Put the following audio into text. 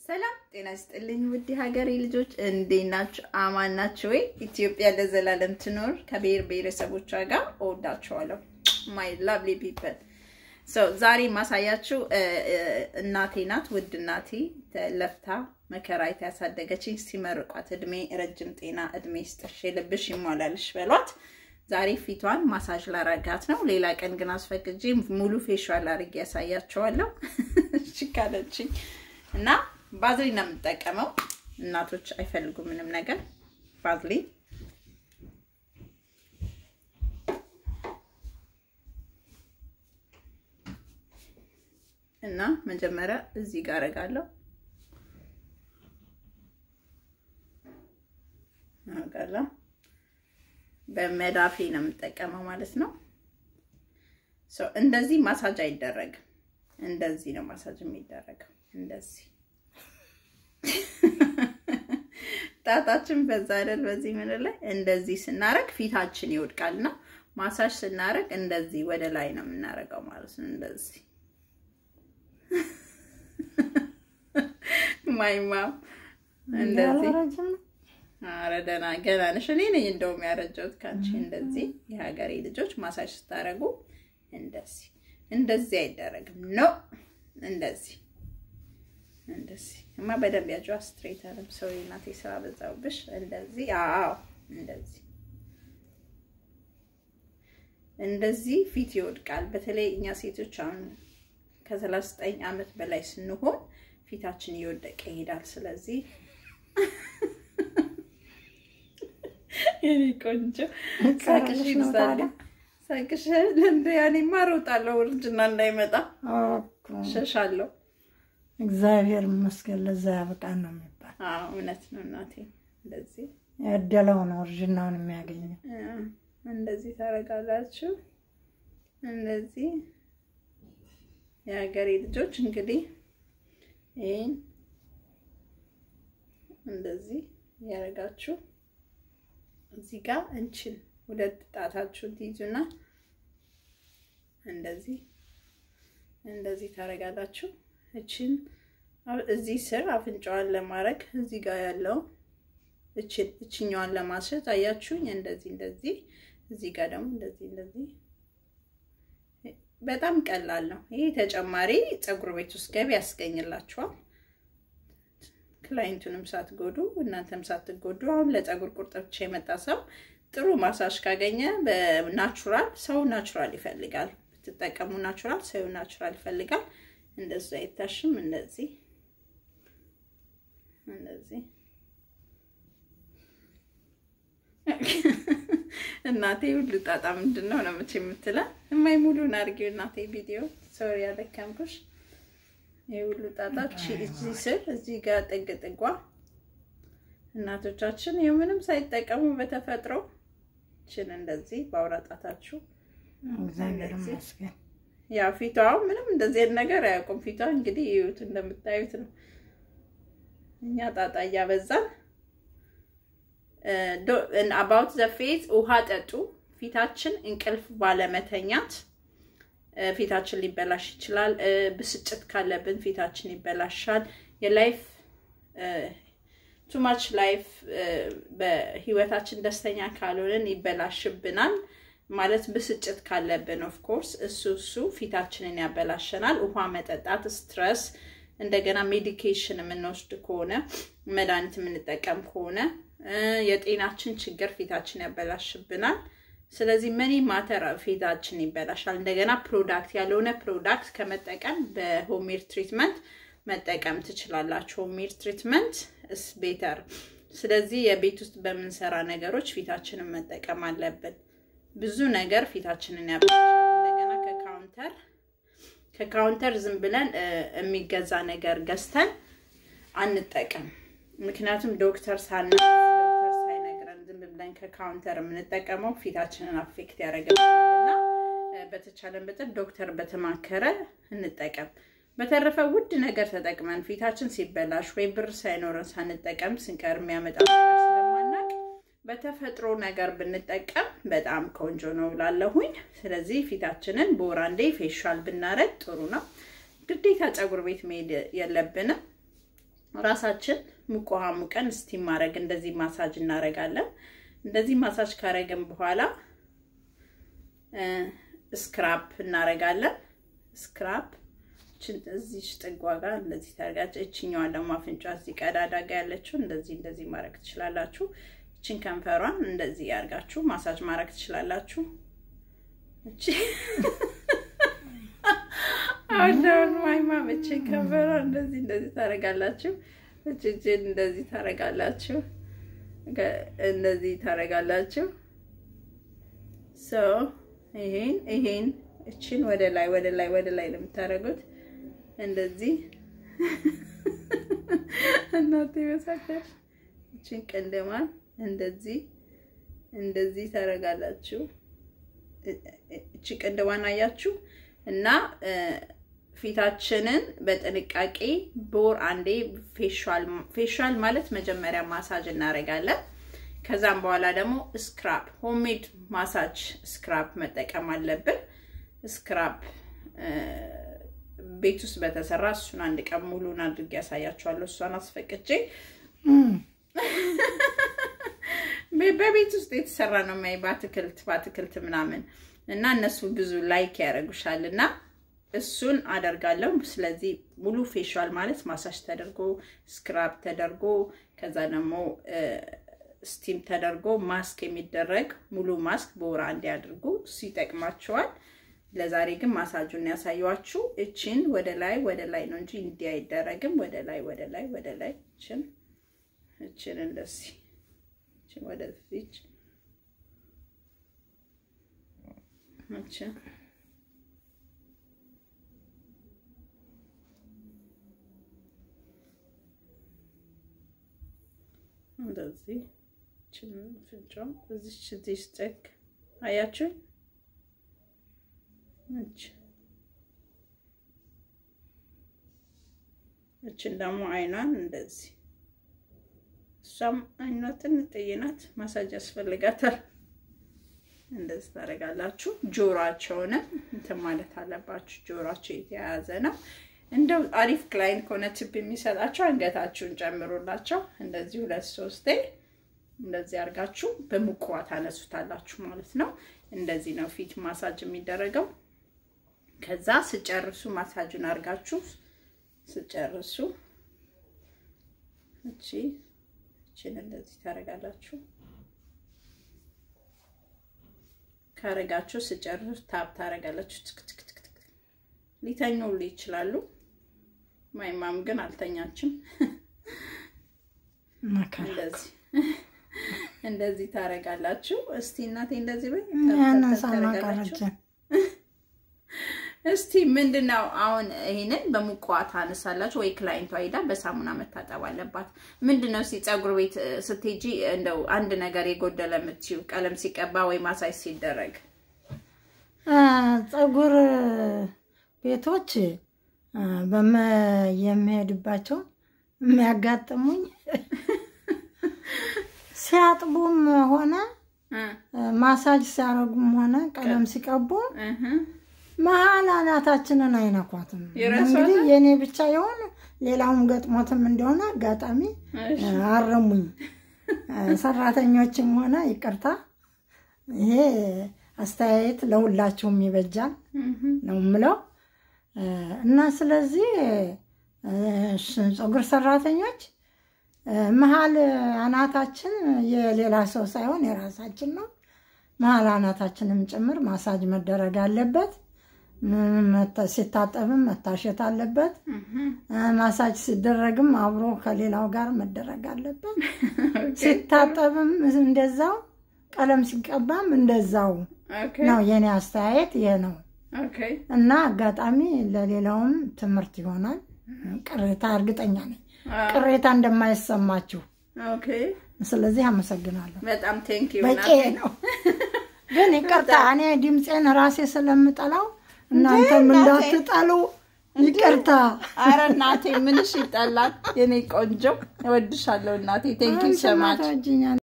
ሰላም ጤና ይስጥልኝ ውድ ሀገሬ ልጆች እንዴት ናችሁ? አማን ናችሁ ወይ? ኢትዮጵያ ለዘላለም ትኖር። ከብሔር ብሔረሰቦቿ ጋር እወዳችኋለሁ። ማይ ላቭሊ ፒፕል ዛሬ ማሳያችሁ እናቴ ናት። ውድ እናቴ ለፍታ መከራ ያሳደገችኝ። ሲመርቋት እድሜ ረጅም ጤና እድሜ ስጥሽ የልብሽ ይሟላልሽ በሏት። ዛሬ ፊቷን ማሳጅ ላረጋት ነው። ሌላ ቀን ግን አስፈቅጄ ሙሉ ፌሻል አድርጌ ያሳያቸዋለሁ። እሺ ካለችኝ እና ባዝሊን ነው የምጠቀመው። እናቶች አይፈልጉም ምንም ነገር ባዝሊን እና መጀመሪያ እዚህ ጋር አደርጋለሁ አደርጋለሁ። በመዳፌ ነው የምጠቀመው ማለት ነው። እንደዚህ ማሳጅ አይደረግም። እንደዚህ ነው ማሳጅ የሚደረገው። እንደዚህ ጣታችን በዛ አይደል? በዚህ ምን ላይ እንደዚህ ስናረግ ፊታችን ይወድቃል እና ማሳጅ ስናረግ እንደዚህ ወደ ላይ ነው የምናረገው ማለት ነው። እንደዚህ ማይማም እንደዚህ ኧረ ደህና ገና ነሽ። እኔ ነኝ እንደውም ያረጀሁት ከአንቺ። እንደዚህ የሀገሬ ልጆች ማሳጅ ስታረጉ እንደዚህ እንደዚህ አይደረግም ነው እንደዚህ እንደዚህ እማ በደንብ ያጇ ስትሬት አለም ሰው እናቴ ስራ በዛውብሽ። እንደዚህ አዎ፣ እንደዚህ እንደዚህ ፊት ይወድቃል። በተለይ እኛ ሴቶች አሁን ከሰላሳ ዘጠኝ ዓመት በላይ ስንሆን ፊታችን እየወደቀ ይሄዳል። ስለዚህ የኔ ቆንጆ ሳቅሽ ይብዛል። ሳቅሽ ለእንደ ያኔማ እሮጣለሁ እርጅና እንዳይመጣ ሸሻለሁ። እግዚአብሔር ይመስገን ለዛ ያበቃን ነው የሚባል። እውነት ነው እናቴ። እንደዚህ ያደለው ነው እርጅናውን የሚያገኘው። እንደዚህ ታደርጋላችሁ። እንደዚህ የሀገሬ ልጆች እንግዲህ ይህን እንደዚህ ያደርጋችሁ እዚህ ጋር እንችን ሁለት ጣታችሁን ትይዙና እንደዚህ እንደዚህ ታደርጋላችሁ። እችን እዚህ ስር አፍንጫዋን ለማድረግ እዚህ ጋር ያለው እችን እችኛዋን ለማስረት አያችሁኝ። እንደዚህ እንደዚህ እዚህ ጋር ደግሞ እንደዚህ እንደዚህ በጣም ቀላል ነው። ይሄ ተጨማሪ ፀጉር ቤት ውስጥ ገቢ ያስገኝላችኋል። ክላይንቱንም ሳትጎዱ እናንተም ሳትጎዱ። አሁን ለፀጉር ቁርጥ ብቻ የመጣ ሰው ጥሩ ማሳጅ ካገኘ በናቹራል ሰው ናቹራል ይፈልጋል። ብትጠቀሙ ናቹራል ሰው ናቹራል ይፈልጋል። እንደዛ አይታሽም። እንደዚህ እንደዚህ እናቴ ሁሉ ጣጣ ምንድን ነው ነው መቼ የምትለን እማይ ሙሉን አድርጌው እናቴ ቪዲዮ ሶሪ ያለከምኩሽ። ይህ ሁሉ ጣጣ እዚህ ስር እዚህ ጋር ጥግ ጥጓ እናቶቻችን የምንም ሳይጠቀሙ በተፈጥሮ ችን እንደዚህ በአውራ ጣታችሁ እግዚአብሔር ይመስገን። ያው ፊቷ ምንም እንደዚህ አይነት ነገር አያውቁም። ፊቷ እንግዲህ ይዩት እንደምታዩት ነው። እኛ ጣጣ እያበዛን አባውት ዘ ፌዝ ውሃ ጠጡ። ፊታችን እንቅልፍ ባለመተኛት ፊታችን ሊበላሽ ይችላል። ብስጭት ካለብን ፊታችን ይበላሻል። የላይፍ ቱማች ላይፍ በህይወታችን ደስተኛ ካልሆንን ይበላሽብናል። ማለት ብስጭት ካለብን ኦፍ ኮርስ እሱ እሱ ፊታችንን ያበላሸናል። ውሃ መጠጣት፣ ስትረስ፣ እንደገና ሜዲኬሽን የምንወስድ ከሆነ መድኃኒት የምንጠቀም ከሆነ የጤናችን ችግር ፊታችን ያበላሽብናል። ስለዚህ መኒ ማተር ፊታችን ይበላሻል። እንደገና ፕሮዳክት ያልሆነ ፕሮዳክት ከመጠቀም በሆሜር ትሪትመንት መጠቀም ትችላላችሁ። ሆሜር ትሪትመንት ስ ቤተር። ስለዚህ የቤት ውስጥ በምንሰራ ነገሮች ፊታችንን መጠቀም አለብን። ብዙ ነገር ፊታችንን ያበላሻል። እንደገና ከካውንተር ከካውንተር ዝም ብለን የሚገዛ ነገር ገዝተን አንጠቀም። ምክንያቱም ዶክተር ሳና ዶክተር ሳይነግረን ዝም ብለን ከካውንተር የምንጠቀመው ፊታችንን አፌክት ያደርገናል እና በተቻለን መጠን ዶክተር በተማከረ እንጠቀም። በተረፈ ውድ ነገር ተጠቅመን ፊታችን ሲበላሽ ወይ ብር ሳይኖረን ሳንጠቀም ስንቀር የሚያመጣ ነገር ስለማናቅ በተፈጥሮ ነገር ብንጠቀም በጣም ቆንጆ ነው ላለሁኝ። ስለዚህ ፊታችንን በወር አንዴ ፌሻል ብናረግ ጥሩ ነው። ግዴታ ፀጉር ቤት መሄድ የለብንም። ራሳችን ሙቅ ውሃ ሙቀን ስቲም ማድረግ እንደዚህ ማሳጅ እናደርጋለን። እንደዚህ ማሳጅ ካረግን በኋላ ስክራፕ እናደርጋለን። ስክራፕ እዚህ ጥጓ ጋር እንደዚህ ታደርጋችሁ። እችኛዋን ደግሞ አፍንጫ እዚህ ቀዳዳ ጋር ያለችው እንደዚህ እንደዚህ ማድረግ ትችላላችሁ። እችን ከንፈሯን እንደዚህ ያርጋችሁ ማሳጅ ማድረግ ትችላላችሁ። እቺ አሁን ማይማ እችን ከንፈሯን እንደዚህ እንደዚህ ታደርጋላችሁ። እችን እንደዚህ ታደርጋላችሁ። እንደዚህ ታደርጋላችሁ። ሶ ይሄን ይሄን እችን ወደ ላይ ወደ ላይ ወደ ላይ ነው የምታደርጉት። እንደዚህ እናቴ መሳከር እችን ቅንድማን እንደዚህ እንደዚህ ታደርጋላችሁ። እቺ ቅንድማን አያችሁ እና ፊታችንን በጥንቃቄ በወር አንዴ ፌሻል ፌሻል ማለት መጀመሪያ ማሳጅ እናደርጋለን። ከዛም በኋላ ደግሞ ስክራፕ ሆሜድ ማሳጅ ስክራፕ መጠቀም አለብን። ስክራፕ ቤት ውስጥ በተሰራ እሱን አንድ ቀን ሙሉን አድርጌ ያሳያችኋለሁ። እሷን አስፈቅጄ በቤት ውስጥ የተሰራ ነው የሚያይ በአትክልት በአትክልት ምናምን እና እነሱ ብዙ ላይክ ያደርጉሻል እና እሱን አደርጋለሁ። ስለዚህ ሙሉ ፌሻል ማለት ማሳጅ ተደርጎ ስክራፕ ተደርጎ ከዛ ደግሞ ስቲም ተደርጎ ማስክ የሚደረግ ሙሉ ማስክ በወር አንዴ አድርጉ። እሱ ይጠቅማቸዋል። ለዛሬ ግን ማሳጁን ያሳየኋችሁ እችን ወደ ላይ ወደ ላይ ነው እንጂ እንዲህ አይደረግም። ወደ ላይ ወደ ላይ ወደ ላይ እችን እችን እንደዚህ እችን ወደፊት እችን እንደዚህ እችን ፍንጫው እዚች እዚህ ስጠግ አያችሁ እች እችን ደግሞ አይኗን እንደዚህ እሷም አይኗ ትንጥዬ ናት፣ ማሳጅ ያስፈልጋታል። እንደዚህ ታደርጋላችሁ። ጆሯቸውንም እንትን ማለት አለባችሁ። ጆሯቸው የተያያዘ ነው። እንደው አሪፍ ክላይንት ከሆነ ቲፕ የሚሰጣቸው አንገታችሁን ጨምሩላቸው። እንደዚህ ሁለት ሶስቴ እንደዚህ አድርጋችሁ በሙቅ ውሃ ታነሱታላችሁ ማለት ነው። እንደዚህ ነው ፊት ማሳጅ የሚደረገው። ከዛ ስጨርሱ ማሳጁን አድርጋችሁ ስጨርሱ እቺ እቺን እንደዚህ ታደርጋላችሁ። ካረጋችሁ ስጨርሱ ታብ ታደርጋላችሁ። ትክትክትክ ሊተኙሉ ይችላሉ። ማይማም ግን አልተኛችም። እንደዚህ እንደዚህ ታደርጋላችሁ። እስቲ እናቴ እንደዚህ በይ ታደርጋላችሁ። እስቲ ምንድነው አሁን ይሄንን በሙቅ ውሃ ታነሳላችሁ ወይ ክላይንቷ ሄዳ በሳሙና መታጠብ አለባት። ምንድነው እስቲ ፀጉር ቤት ስትሄጂ እንደው አንድ ነገር የጎደለ የምትይው ቀለም ሲቀባ ወይ ማሳጅ ሲደረግ ፀጉር ቤቶች የሚሄድባቸው የሚያጋጥሙኝ ሲያጥቡም ሆነ ማሳጅ ሲያደርጉም ሆነ ቀለም ሲቀቡ መሀል አናታችንን አይነኳትም። እንግዲህ የእኔ ብቻ የሆነ ሌላውም ገጥሞትም እንደሆነ አጋጣሚ አረሙኝ። ሰራተኞችም ሆነ ይቅርታ፣ ይሄ አስተያየት ለሁላችሁም ይበጃል ነው የምለው እና ስለዚህ ፀጉር ሰራተኞች መሀል አናታችን የሌላ ሰው ሳይሆን የራሳችን ነው። መሀል አናታችንም ጭምር ማሳጅ መደረግ አለበት። ሲታጠብም መታሸት አለበት። ማሳጅ ሲደረግም አብሮ ከሌላው ጋር መደረግ አለበት። ሲታጠብም እንደዛው፣ ቀለም ሲቀባም እንደዛው ነው። የኔ አስተያየት ይሄ ነው እና አጋጣሚ ለሌላውም ትምህርት ይሆናል። ቅሬታ እርግጠኛ ነኝ ቅሬታ እንደማይሰማችሁ። ስለዚህ አመሰግናለሁ። በጣም ቴንኪው በቂ ነው። ግን ይቅርታ እኔ ድምፄን ራሴ ስለምጠላው እናንተም እንዳትጠሉ ይቅርታ። አረ እናቴ ምንሽ ይጠላል? የኔ ቆንጆ እወድሻለሁ እናቴ። ቴንኪው ሰማች